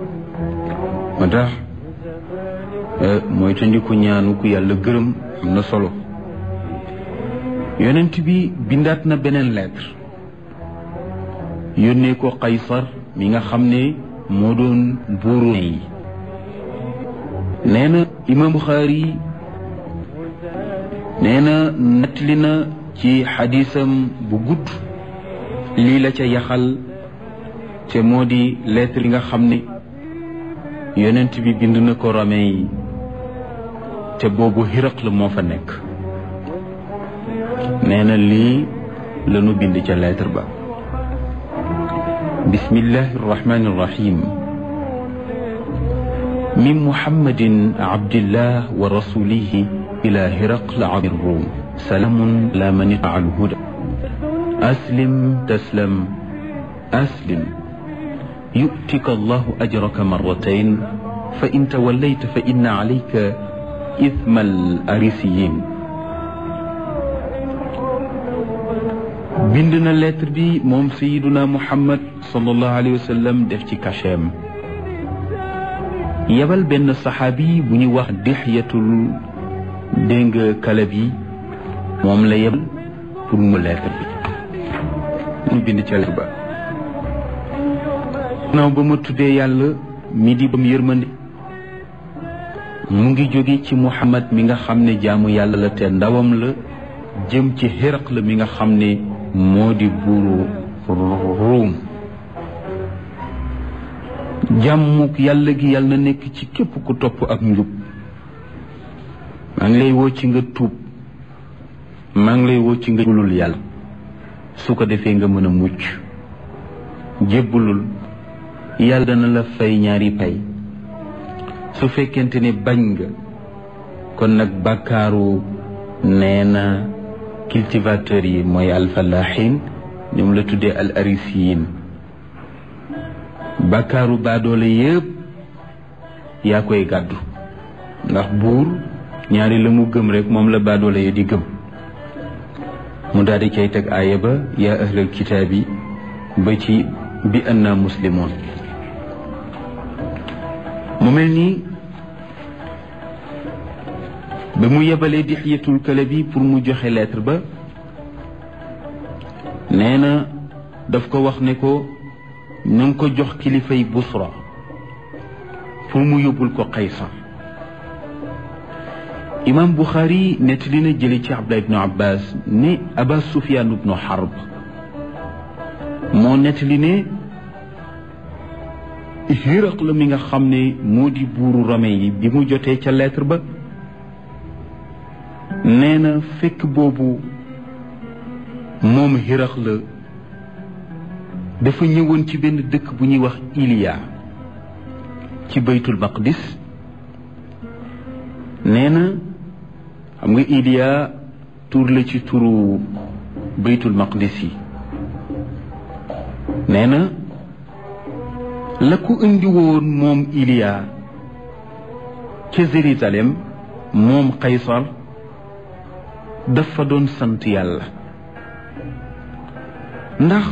moo tax mooy tandiku ñaanu ku yàlla gërëm am na solo yonent bi bindaat na beneen lettre yónnee ko Qaysar mi nga xam ne moo doon buuru yi nee na imam Buxaari nee na nettali na ci xadisam bu gudd lii la ca yaxal te moo di lettre yi nga xam ne yonent bi bind na ko Romain yi te boobu Hiraql moo fa nekk nee na lii la nu bind ca lettre ba bismillahi arrahmani irrahim min muhammadin abdillah wa rasulihi ila hiraql abdi rum salaamun la man ittaba'a alhuda aslim taslam aslim yu'tika allahu ajraka marratayn fa in tawallayta fa inna alayka ithma al arisiyin bind na lettre bi moom sayiduna muhammad sallallahu alayhi wa sallam def ci kacheem yebal benn saxaabi bu ñuy wax dixyatul dégg nga kala bi moom la yebal pour mu lettre bi mu bind ca lettre ba naaw ba ma tuddee yàlla mi di bam yërmande mu ngi jóge ci muhammad mi nga xam ne jaamu yàlla la te ndawam la jëm ci xiraq la mi nga xam ne moo di buuru ruum jàmmuk yàlla gi yàlla na nekk ci képp ku topp ak njub maa ngi lay woo ci nga tuub maa ngi lay woo ci nga jébbalul yàlla su ko defee nga mën a mucc jébbalul yàlla dana la fay ñaari pay su fekkente ne bañ nga kon nag bàkkaaru nee na cultivateurs yi mooy alfalaxin ñoom la tuddee al arisiyin bàkkaaru baadoole yëpp yaa koy gàddu ndax buur ñaari la mu gëm rek moom la baadoole ya di gëm mu daal di cay teg aaya ba yaa ahlal kitaabi ba ci bi anna muslimoon mu mel nii ba mu yebalee dixyatul kale bi pour mu joxe lettre ba nee na daf ko wax ne ko na nga ko jox kilifay busra pour mu yóbbul ko Qaysar imam Buxaari nettali na jële ci Abdullah ibnu Abbas ne Aba Sufyaan ibnu Harb moo nettali ne Hiraq la mi nga xam ne moo di buuru Rome yi bi mu jotee ca lettre ba nee na fekk boobu moom Hiraq la dafa ñëwoon ci benn dëkk bu ñuy wax Iliya ci baytul maqdis nee na xam nga Iliya tur la ci turu baytul maqdis yi nee na la ko indi woon moom Iliya ca Jérusalem moom Qaysar dafa doon sant yàlla ndax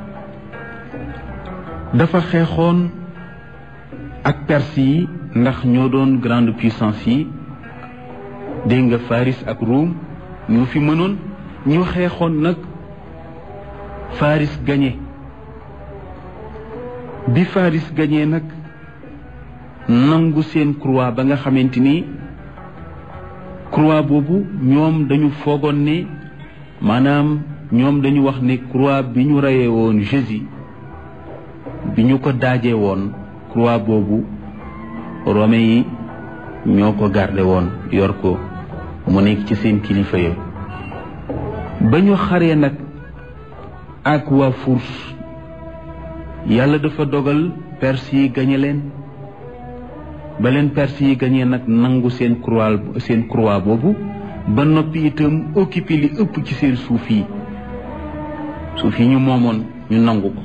dafa xeexoon ak perse yi ndax ñoo doon grande puissance yi dégg nga Faris ak Rome ñoo fi mënoon ñu xeexoon nag Faris gañe bi Faris gañee nag nangu seen croix ba nga xamante ni croix boobu ñoom dañu foogoon ne maanaam ñoom dañu wax ne croix bi ñu reyee woon Jésus bi ñu ko daajee woon croix boobu Romain yi ñoo ko garde woon yor ko mu nekk ci seen kilifa ya ba ñu xaree nag ak waa Furs yàlla dafa dogal perse yi gañe leen ba leen perse yi gañee nag nangu seen croix seen croix boobu ba noppi itam occupé li ëpp ci seen suuf yi suuf yi ñu moomoon ñu nangu ko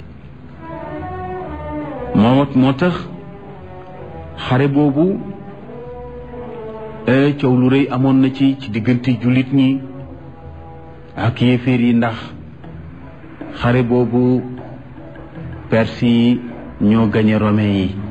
moo moo tax xare boobu coow lu rëy amoon na ci ci diggante jullit ñi ak yéeféer yi ndax xare boobu perse yi ñoo gañe romain yi